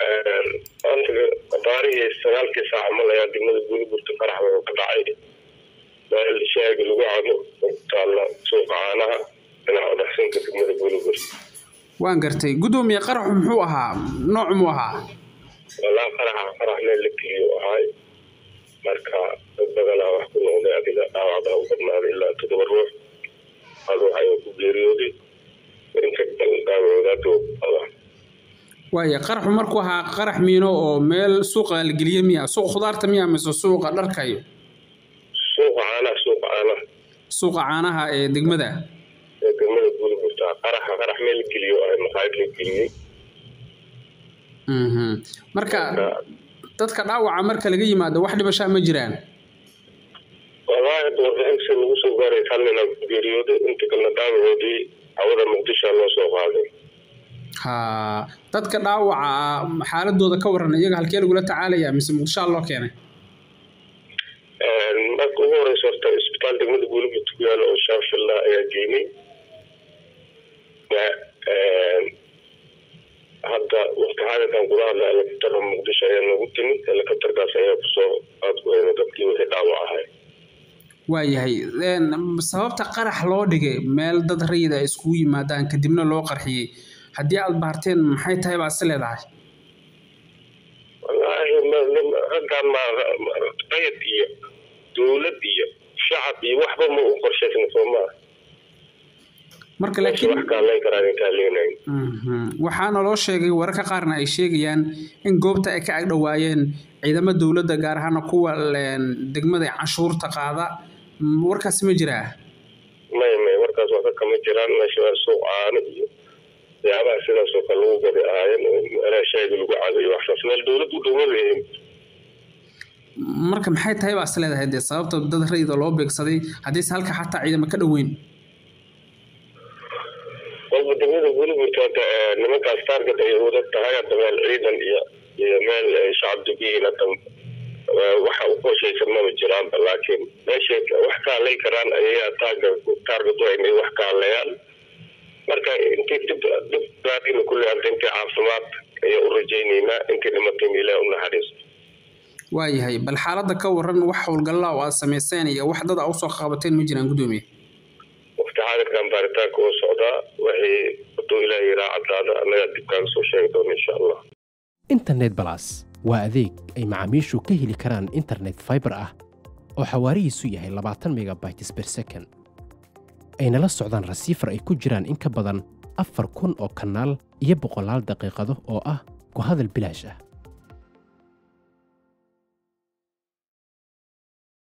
baarihii sagaalkii saac malayaa degmada guuliburta qarax wuxuu ka dhacay meel shaaga lagu cabo taalla suuqa caanaha dhinaca dhaxsinka degmada guuliburta waan gartay guddoomiye qaraxu muxuu ahaa noocu muu ahaa walaa qaraxa qarax meel la geliyo ahay marka dad badanaa wax ku noqday adiga dhaawacbaa u badnaaday ilaa toddoba ruux hal ruux ayaa ku geeriyooday inta dhaawacoodaadoo qaba waaya qaraxu markuu ahaa qarax miino oo meel suuqa la geliye miya suuqa khudaarta miya mise suuqa dharkayo suuqa caanaha suuqa caanaha suuqa caanaha ee degmada ee degmada guuliburta qaraxa qarax meel la geliyo ahay maqaayad la geliyey Mhm. marka dadka dhaawaca marka laga yimaado wax dhibashaa ma jiraan wallaahi hadda warbixinta lagu soo gaaray hal nin aa ku geeriyooday inta kalena dhaawacoodii hawada muqdisho loo soo qaaday ha dadka dhaawaca xaaladooda ka waran iyaga halkee lagula tacaalaya mise muqdishaa loo keenay marka ugu horeysa horta isbitaal degmada guuliburta ku yaala oo shaafilla ayaa geynay hadda waqti xaadirkan kula hadla helikabtarka muqdisho ayaa noogu timid helikabtarkaas ayaa kusoo aad ku hayna dadkii wixii dhaawac ahay waayahay een, sababta qarax loo dhigay meel dad rayid ay iskugu yimaadaan kadibna loo qarxiyey haddii aad baarteen maxay tahay baa is leedahay wallaahi ma- ma- raggaan ma qayad iyo dowlad iyo shacab iyo waxba ma u qorshaysna soo maa marka wax laakiin kaaleyn karaan in kaaleynayn Mhm. waxaana loo sheegay wararka qaarna ay sheegayaan in goobta ay ka agdhowaayeen ciidamo dowladda gaar ahaana kuwa een, degmada canshuurta qaada Mm, warkaasi ma jiraa may may warkaas waxba kama jiraan meesha waa suuq caano iyo waxyaabaha sidaas oo kale lagu gadi ahaayeen oo meelaha shaaga lagu cadayo waxsaas meel dowlad u dhow ma leeyihin marka maxay tahay baa is leedahay dee sababta dad rayida loo beegsaday haddiise halka xataa ciidamo ka dhoweyn walba degmada guuliburta hadda eh, nimankaas taarget ay wada tahay hadda meel ciidan iyo iyo meel ay shacab degiyiin hadda eh, waxa u qorshaysan maba jiraanba laakiin meeshay wax ka hadlay karaan ayayaa taarget taarget u inay wax ka hadlayaan marka intii dib dib baadina kulli hadda intii caafimaad ayaa u rajaynaynaa intii dhimatayna ilaah u naxariisto waayahay bal xaaladda ka waran wax howlgallaa oo aad samayseen iyo wax dad a usoo qabateen ma jiraan guddoomiye waqti xaadirkan baaritaanka oo socdaa wixii haduu ilaah yiraa caddaada annagaa dib kaaga soo sheegi doona insha allah internet balas waa adeeg ay macaamiishu ka heli karaan internet fiber ah oo xawaarihiisu yahay labaatan megabytes per second ayna la socdaan rasiifar ay ku jiraan in ka badan afar kun oo kanaal iyo boqolaal daqiiqado oo ah ku hadal bilaash ah